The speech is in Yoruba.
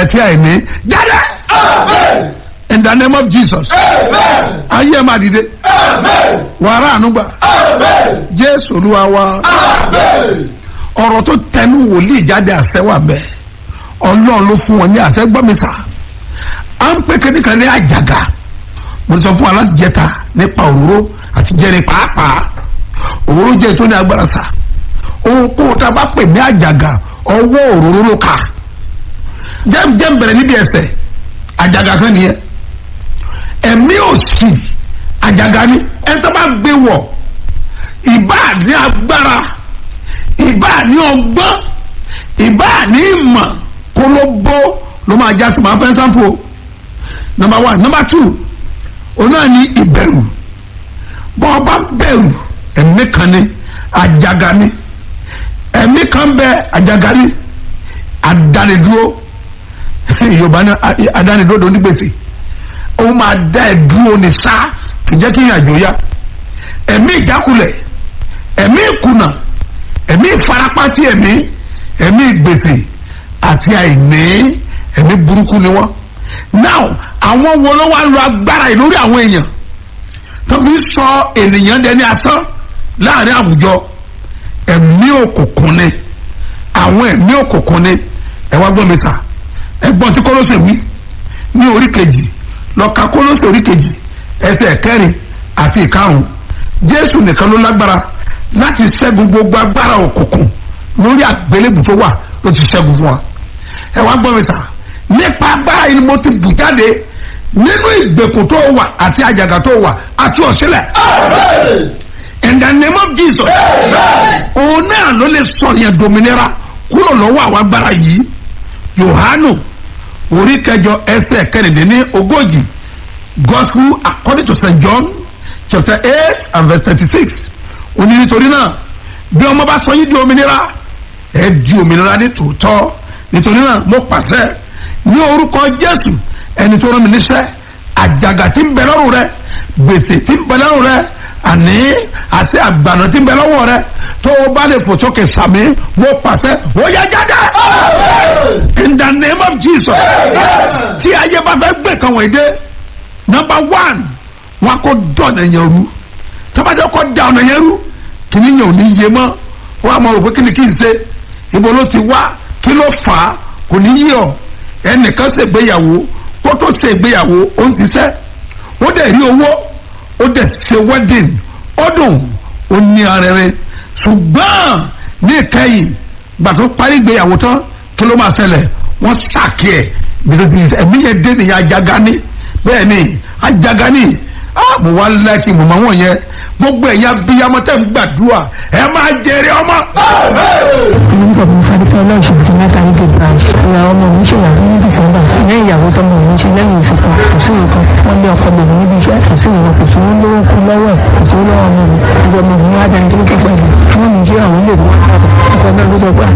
àti àìní jáde in the name of jesus ayé ẹ máa dìde wàrà ànúgbà jésù olúwa wa ọ̀rọ̀ tó tẹnu wòlíì jáde àṣẹ wà mbẹ ọlọ́run ló fún wọn ní àṣẹ gbọ́mísà à ń pè kéde kan ní àjàgà mo sọ fún wa láti jẹta nípa òróró àti jẹrin pàápàá òróró jẹ tó ní agbára sá ohun kó o ta bá pè ní àjàgà ọwọ́ òróró ló kà jẹ́m jẹ́m bẹ̀rẹ̀ níbi ẹsẹ̀ àjàgà kan nìyẹn ẹ̀mí òsì àjàgà ni ẹni tó bá gbé wọ̀ ìbá ní agbára ìbá ní ọgbọ́n ìbá ní ìmọ̀ kó ló bó ló máa já sí máa fẹ́ sáfò number one number two òun náà ní ìbẹ̀rù bọ́ ọ bá bẹ̀rù ẹ̀mí kan ní àjàgà ni ẹ̀mí kan bẹ àjàgà ni àdánidúró yorùbá ní àdánidúró tó ní gbèsè ó máa dá ẹ dúró ní sá kì í jẹ́ kí ìrìnàjò yá ẹ̀mí ìjákulẹ̀ ẹ̀mí ìkùnà ẹ̀mí ìfarapátí ẹ̀mí ẹ̀mí ìgbèsè àti àìní ẹ̀mí burúkú ni wọ́n now àwọn wo ló wá lo agbára yìí lórí àwọn èèyàn tó fi sọ ènìyàn dẹni asán láàrin àwùjọ ẹ̀mí òkùnkùn ni àwọn ẹ̀mí òkùnkùn ni ẹ wá gbọ́ mi ta ẹgbọ́n tí kọ́lọ́sẹ̀ wí ní orí kejì lọ́ka kọ́lọ́sẹ̀ orí kejì ẹsẹ̀ kẹrin àti ìkarùn jésù nìkan ló lágbára láti ṣẹ́gun gbogbo agbára òkùnkùn lórí àgbélébù tó wà ló ti ṣẹ́gun fún wa ẹ wá gbọ́ mi ta nípa agbára yìí ni mo ti bù jáde nínú ìgbèkùn tó wà àti àjàgà tó wà àti ọ̀sílẹ̀ in the name of jesus òun náà ló lè sọ yẹn dominira kúrò lọ́wọ́ àwọn agbára yìí yohanu orí kẹjọ ẹsẹ̀ kẹrìndínlẹ́ ogójì gospel according to st john chapter eight and verse thirty-six òní nítorí náà bí ọmọ bá sọ yín di òmìnira ẹ di òmìnira ní tòótọ́ nítorí náà mo pàṣẹ ní orúkọ jésù ẹni tó rán mi níṣẹ́ àjàgà tí ń bẹ lọ́rùn rẹ gbèsè tí ń bẹ lọ́rùn rẹ àní àti àgbàna tí ń bẹ lọ́wọ́ rẹ tó o bá lè fò sókè sàmì mo pàṣẹ ó yẹ jáde in the name of jesus tí ayé bá fẹ́ gbé kan wọ̀nyí dé number one wọn kò dọ̀nà yẹn rú tọ́bajọ́ kọ́ da ọ̀nà yẹn rú kìíní yẹn ò ní yé mọ́ wọn àmọ́ rò pé kí ni kí n ṣe ibo ló ti wá kí ló fà á kò ní yé ọ ẹnìkan ṣègbéyàwó kó tó ṣègbéyàwó ó ń ṣiṣẹ́ ó dẹ̀ rí owó ó dẹ̀ ṣe wedding ó dùn ó ní arẹrẹ ṣùgbọ́n ní ìkẹyìn gbà tó parí ìgbéyàwó tán kí ló máa ṣẹlẹ̀ wọ́n ṣàkí ẹ̀ bìtẹ́tì ẹ̀mí yẹn dé nìyẹn ajagani bẹ́ẹ̀ ni ajagani ah mo wá lẹ́kì mo máa wọ̀n yẹn gbogbo ẹ̀yà bíyàmọ́ tẹ̀ ń gbàdúrà ẹ máa jèrè ọmọ. orúkọ mi fadífẹ́ ọlọ́ọ̀ṣun ti mẹ́ta níbi branch ìyá ọmọ mi ṣe wà ní dísẹ́mbà ní ìyàwó tọmọ mi ṣe lẹ́yìn oṣù kan kò sí nǹkan wọ́n lé ọkọ bèbè níbi iṣẹ́ kò sí nǹkan kò sí owó lówó kú lọ́wọ́ ẹ̀ kò sí owó lọ́wọ́ ọmọ mi ìgbà mi ní wá dání tó pẹ̀lú wọ́n mi jẹ́ àwọn ilé ìwé ọkọ̀ náà ló dọ́gba